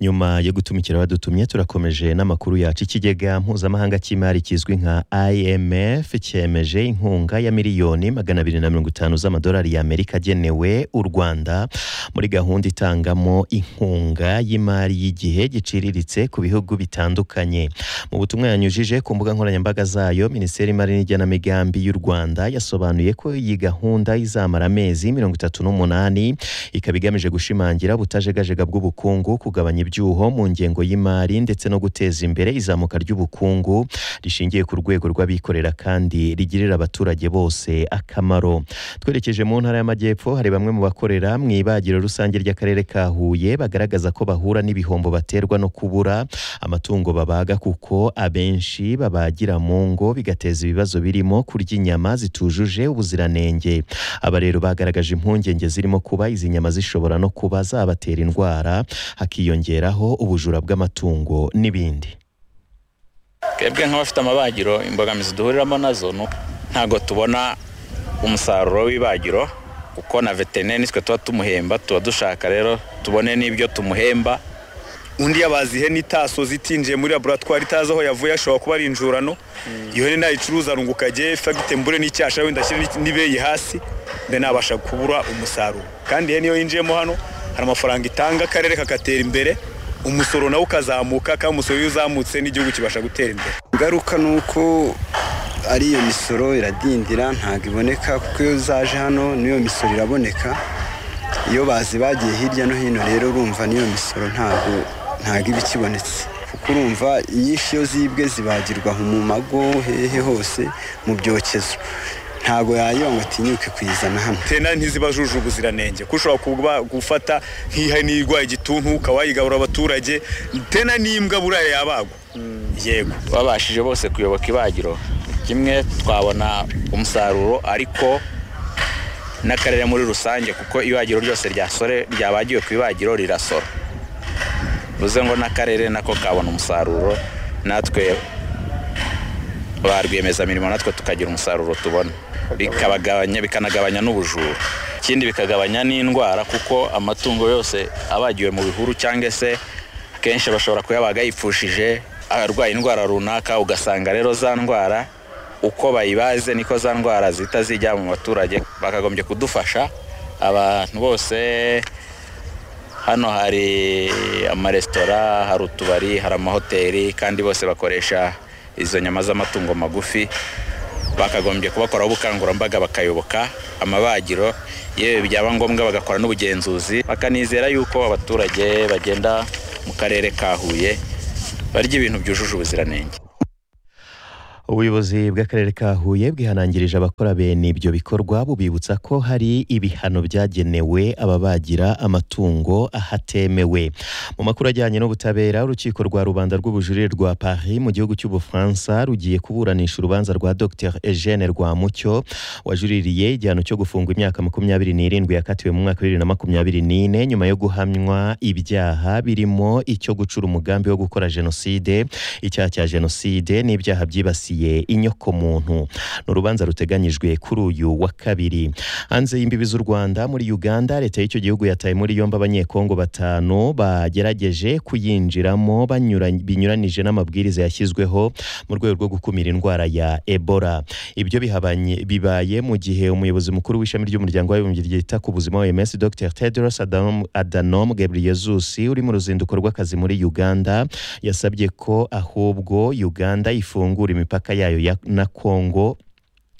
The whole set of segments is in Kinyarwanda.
nyuma yo gutumikira abadutumye turakomeje n'amakuru yacu ikigega mpuzamahanga cy'imari kizwi nka imf cyemeje inkunga ya miliyoni magana abiri na mirongo itanu z'amadolari y'amerika agenewe u rwanda muri gahunda itangamo inkunga y'imari y'igihe giciriritse ku bihugu bitandukanye mu butumwa yanyujije ku mbuga nkoranyambaga zayo minisiteri y'imari n'igenamigambi y'u rwanda yasobanuye ko iyi gahunda izamara amezi mirongo itatu n'umunani ikaba igamije gushimangira ubutajegajega bw'ubukungu kugabanya ibyuho mu ngengo y'imari ndetse no guteza imbere izamuka ry'ubukungu rishingiye ku rwego rw'abikorera kandi rigirira abaturage bose akamaro twerekeje mu ntara y'amajyepfo hari bamwe mu bakorera mu ibagiro rusange ry'akarere ka huye bagaragaza ko bahura n'ibihombo baterwa no kubura amatungo babaga kuko abenshi babagira mu ngo bigateza ibibazo birimo kurya inyama zitujuje ubuziranenge aba rero bagaragaje impungenge zirimo kuba izi nyama zishobora no kuba zabatera indwara hakiyongeraho ubujura bw'amatungo n'ibindi twebwe nk'abafite amabagiro imbogamizi duhuriramo nazo ntabwo tubona umusaruro w'ibagiro kuko na veterineri nitwe tuba tumuhemba tuba dushaka rero tubone n'ibyo tumuhemba undi yabaza ihene itasoze itinjiye muri laboratwari itazi aho yavuye ashobora kuba ari injurano iyo hene nayicuruza runguka agiye ifite mbure n'icyasha wenda ashyira n'ibeyi hasi nabasha kubura umusaruro kandi ihene iyo yinjiyemo hano hari amafaranga itanga akarere kagatera imbere umusoro nawo ukazamuka kandi umusoro iyo uzamutse n'igihugu kibasha gutera imbere ingaruka ni uko ari iyo misoro iradindira ntabwo iboneka kuko iyo zaje hano n'iyo misoro iraboneka iyo bazi bagiye hirya no hino rero urumva n'iyo misoro ntabwo ntabwo iba ikibonetse kuko urumva inyinshi iyo zibwe zibagirwa mu mago hehe hose mu byokezo ntabwo yayiba ngo atinyuke kuyizana hano tena ntizibajuje ubuziranenge kuko ushobora kuba gufata nk'ihene irwaye igituntu ukaba wayigabura abaturage tena n'imbwa buriya yabagwa yego babashije bose kuyoboka ibagiro kimwe twabona umusaruro ariko n'akarere muri rusange kuko ibagiro ryose ryabagiwe ku ibagiro rirasora bivuze ngo n'akarere nako kabona umusaruro natwe ba rwiyemezamirimo natwe tukagira umusaruro tubona bikanagabanya n'ubujura ikindi bikagabanya n'indwara kuko amatungo yose abagiwe mu bihuru cyangwa se akenshi bashobora kuyabaga yipfushije arwaye indwara runaka ugasanga rero za ndwara uko bayibaze niko za ndwara zihita zijya mu baturage bakagombye kudufasha abantu bose hano hari amaresitora hari utubari hari amahoteli kandi bose bakoresha izo nyama z'amatungo magufi bakagombye kubakoraho ubukangurambaga bakayoboka amabagiro yewe byaba ngombwa bagakora n'ubugenzuzi bakanizera yuko abaturage bagenda mu karere ka huye barya ibintu byujuje ubuziranenge ubuyobozi bw'akarere ka huye bwihanangirije abakora bene ibyo bikorwa bubibutsa ko hari ibihano byagenewe ababagira amatungo ahatemewe mu makuru ajyanye n'ubutabera urukiko rwa rubanda rw'ubujurire rwa paris mu gihugu cy'ubufaransa rugiye kuburanisha urubanza rwa dr eugene rwamucyo wajuririye igihano cyo gufungwa imyaka makumyabiri n'irindwi yakatiwe mu mwaka bibiri na makumyabiri n'ine nyuma yo guhamywa ibyaha birimo icyo gucura umugambi wo gukora jenoside icyaha cya jenoside n'ibyaha byibasiye inyoko muntu ni urubanza ruteganyijwe kuri uyu wa kabiri hanze y'imbibi z'u rwanda muri uganda leta y'icyo gihugu yataye muri yombi abanyekongo batanu bagerageje kuyinjiramo binyuranije n'amabwiriza yashyizweho mu rwego rwo gukumira indwara ya ebola ibyo bibaye mu gihe umuyobozi mukuru w'ishami ry'umuryango w'abibumbye ryita ku buzima oms dr tedros adanom gebreyesus uri mu ruzinduko rw'akazi muri uganda yasabye ko ahubwo uganda ifungura imipaka yayo na kongo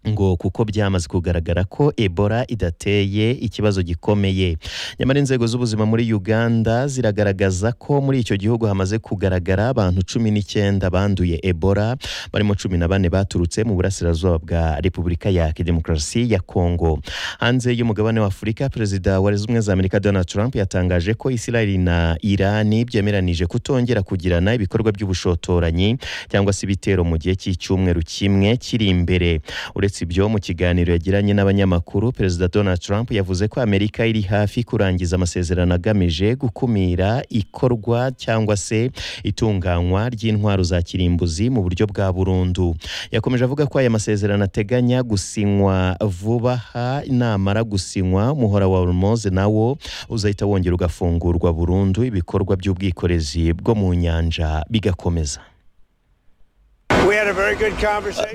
ngo kuko byamaze kugaragara ko ebola idateye ikibazo gikomeye nyamara inzego z'ubuzima muri uganda ziragaragaza ko muri icyo gihugu hamaze kugaragara abantu cumi n'icyenda banduye ebola barimo cumi na bane baturutse mu burasirazuba bwa repubulika ya demokarasi ya kongo hanze y'umugabane wa afurika perezida wa leta zunze ubumwe za amerika donald trump yatangaje ko israel na irani byemeranije kutongera kugirana ibikorwa by'ubushotoranyi cyangwa se ibitero mu gihe cy'icyumweru kimwe kiri imbere uretse ibyo mu kiganiro yagiranye n'abanyamakuru perezida donald trump yavuze ko amerika iri hafi kurangiza amasezerano agamije gukumira ikorwa cyangwa se itunganywa ry'intwaro za kirimbuzi mu buryo bwa burundu yakomeje avuga ko aya masezerano ateganya gusinywa vuba aha namara gusinywa umuhora wa hormoze nawo uzahita wongera ugafungurwa burundu ibikorwa by'ubwikorezi bwo mu nyanja bigakomeza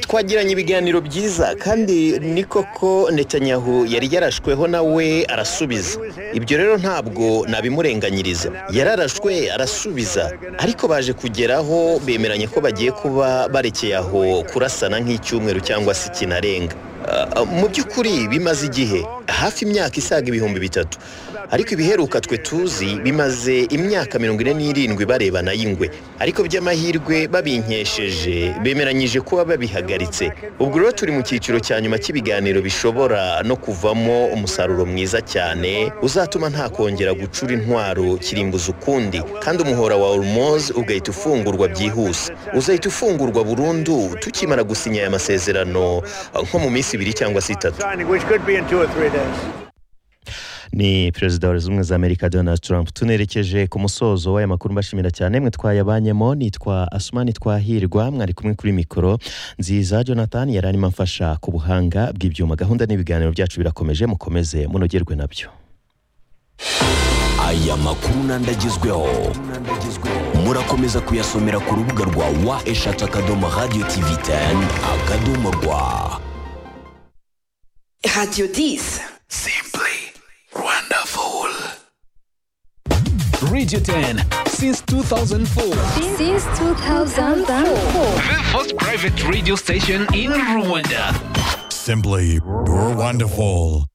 twagiranye ibiganiro byiza kandi ni koko netanyahu yari yarashweho nawe arasubiza ibyo rero ntabwo nabimurenganyiriza yararashwe arasubiza ariko baje kugeraho bemeranye ko bagiye kuba barekeye aho kurasana nk'icyumweru cyangwa se ikinarenga mu by'ukuri bimaze igihe hafi imyaka isaga ibihumbi bitatu ariko ibiheruka twe tuzi bimaze imyaka mirongo ine n'irindwi barebana y'ingwe ariko by'amahirwe babinkesheje bemeranyije kuba babihagaritse ubwo rero turi mu cyiciro cya nyuma cy'ibiganiro bishobora no kuvamo umusaruro mwiza cyane uzatuma nta kongera gucura intwaro kirimbuza ukundi kandi umuhora wa hormoze ugahita ufungurwa byihuse uzahita ufungurwa burundu tukimara gusinya aya masezerano nko mu minsi ibiri cyangwa se itatu ni perezida wa zimwe za amerika donald trump tunerekeje ku musozo w'aya makuru mbashimira cyane mwe twayabanyemo nitwa asumani twahirwa mwari kumwe kuri mikoro nziza jonathan yari arimo amfasha ku buhanga bw'ibyuma gahunda n'ibiganiro byacu birakomeje mukomeze munogerwe nabyo aya makuru n'andagezweho murakomeza kuyasomera ku rubuga rwa wa eshatu akadomo radiyo tivi teni akadomo rwa Radio 10. Simply wonderful. Radio 10 since 2004. Since 2004. The first private radio station in Rwanda. Simply wonderful.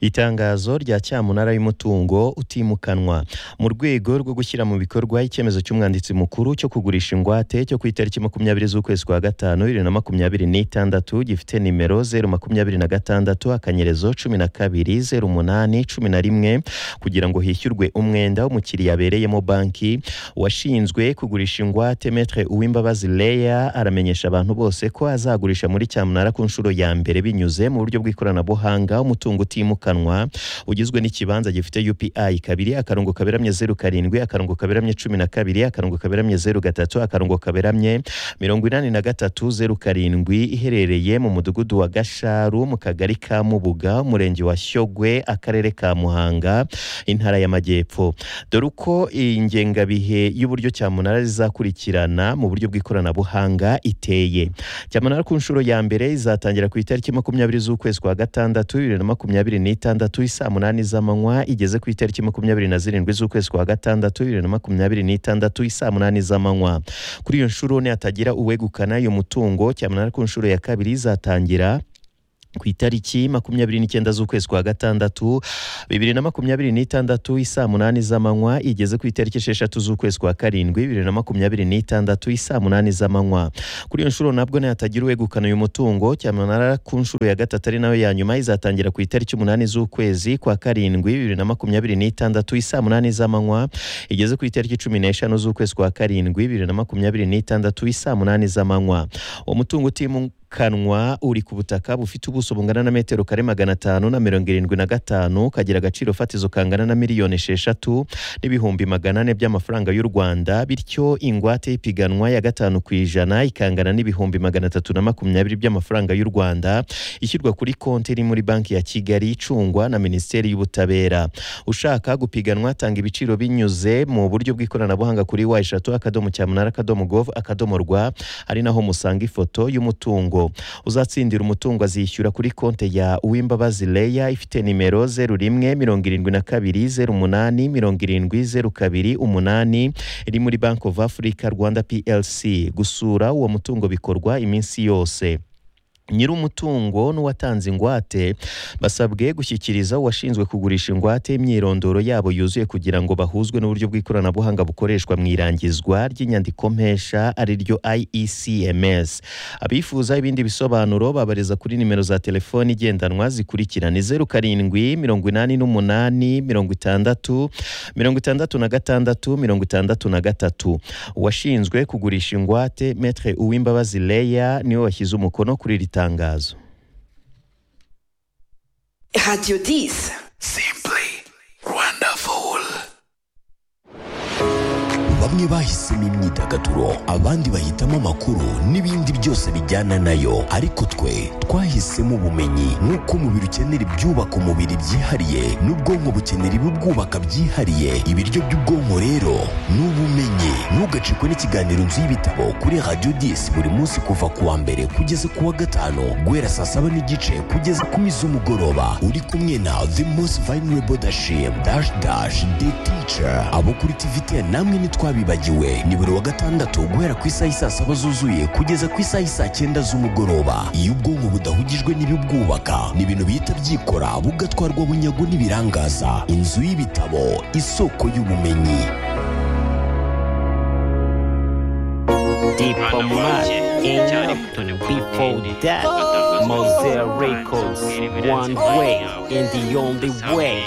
itangazo rya cyamunara y'umutungo utimukanwa mu rwego rwo gushyira mu bikorwa icyemezo cy'umwanditsi mukuru cyo kugurisha ingwate cyo ku itariki makumyabiri z'ukwezi kwa gatanu bibiri na makumyabiri n'itandatu gifite nimero zeru makumyabiri na gatandatu akanyerezo cumi na kabiri zeru umunani cumi na rimwe kugira ngo hishyurwe umwenda w'umukiriya abereyemo banki washinzwe kugurisha ingwate metre uwimbabazi leya aramenyesha abantu bose ko azagurisha muri cyamunara ku nshuro ya mbere binyuze mu buryo bw'ikoranabuhanga umutungo utimukanwa utimukanwa ugizwe n'ikibanza gifite UPI kabiri akarongo kaberamye zeru karindwi akarongo kaberamye cumi na kabiri akarongo kaberamye zeru gatatu akarongo kaberamye mirongo inani na gatatu zeru karindwi iherereye mu mudugudu wa Gasharu mu kagari ka Mubuga umurenge wa Shyogwe akarere ka Muhanga intara y'Amajyepfo dore uko iyi ngengabihe y'uburyo cyamunara zizakurikirana mu buryo bw'ikoranabuhanga iteye cyamunara ku nshuro ya mbere izatangira ku itariki makumyabiri z'ukwezi kwa gatandatu bibiri na makumyabiri n'itandatu isaa munani z'amanywa igeze ku itariki makumyabiri na zirindwi z'ukwezi kwa gatandatu bibiri na makumyabiri n'itandatu isaa munani z'amanywa kuri iyo nshuro nihatagira uwegukana uyu mutungo cyamunara ku nshuro ya kabiri izatangira ku itariki makumyabiri n'icyenda z'ukwezi kwa gatandatu bibiri na makumyabiri n'itandatu isaa munani z'amanywa igeze ku itariki esheshatu z'ukwezi kwa karindwi bibiri na makumyabiri n'itandatu isaa munani z'amanywa kuri iyo nshuro nabwo nihatagira uwegukana uyu mutungo cyamunara ku nshuro ya gatatu ari nayo ya nyuma izatangira ku itariki umunani z'ukwezi kwa karindwi bibiri na makumyabiri n'itandatu isaa munani z'amanywa igeze ku itariki cumi n'eshanu z'ukwezi kwa karindwi bibiri na makumyabiri n'itandatu isaa munani z'amanywa uwo mutungo utimu kanwa uri ku butaka bufite ubuso bungana na metero kare magana atanu na mirongo irindwi na gatanu kagira agaciro fatizo kangana na miliyoni esheshatu n'ibihumbi magana ane by'amafaranga y'u rwanda bityo ingwate y'ipiganwa ya gatanu ku ijana ikangana n'ibihumbi magana atatu na makumyabiri by'amafaranga y'u rwanda ishyirwa kuri konti iri muri banki ya kigali icungwa na minisiteri y'ubutabera ushaka gupiganwa atanga ibiciro binyuze mu buryo bw'ikoranabuhanga kuri wa eshatu akadomo cyamunara akadomo gov akadomo rwa ari naho musanga ifoto y'umutungo uzatsindira umutungo azishyura kuri konti ya uwimbabazi leya ifite nimero zeru rimwe mirongo irindwi na kabiri zeru umunani mirongo irindwi zeru kabiri umunani iri muri banki ofu afurika rwanda plc gusura uwo mutungo bikorwa iminsi yose nyir'umutungo n'uwatanze ingwate basabwe gushyikiriza uwashinzwe kugurisha ingwate imyirondoro yabo yuzuye kugira ngo bahuzwe n'uburyo bw'ikoranabuhanga bukoreshwa mu irangizwa ry'inyandikompesha ari ryo IECMS abifuza ibindi bisobanuro babariza kuri nimero za telefoni igendanwa zikurikira ni zeru karindwi mirongo inani n'umunani mirongo itandatu mirongo itandatu na gatandatu mirongo itandatu na gatatu uwashinzwe kugurisha ingwate metre uwimbabazi leya niwe washyize umukono kuri iri itangazo Radio 10. Simply wonderful. bamwe bahisemo imyidagaduro abandi bahitamo amakuru n'ibindi byose bijyana nayo ariko twe twahisemo ubumenyi nk'uko umubiri ukenera ibyubaka umubiri byihariye n'ubwonko bukenera ibibwubaka byihariye ibiryo by'ubwonko rero ni ubumenyi ntugacikwe n'ikiganiro nzu y'ibitabo kuri radiyo disi buri munsi kuva ku wa mbere kugeza ku wa gatanu guhera saa saba n'igice kugeza ku mi z'umugoroba uri kumwe na the most vulnerable dashim dash dash the teacher abo kuri tvtn namwe ntitwabi bibagiwe ni buri wa gatandatu guhera ku isaha isaa saba zuzuye kugeza ku isaha isaa cyenda z'umugoroba iyo ubwonko budahugijwe n'ibibwubaka ni ibintu bihita byikora bugatwarwa bunyago n'ibirangaza inzu y'ibitabo isoko y'ubumenyi Diplomat in before that Mosaic Records one way and the only way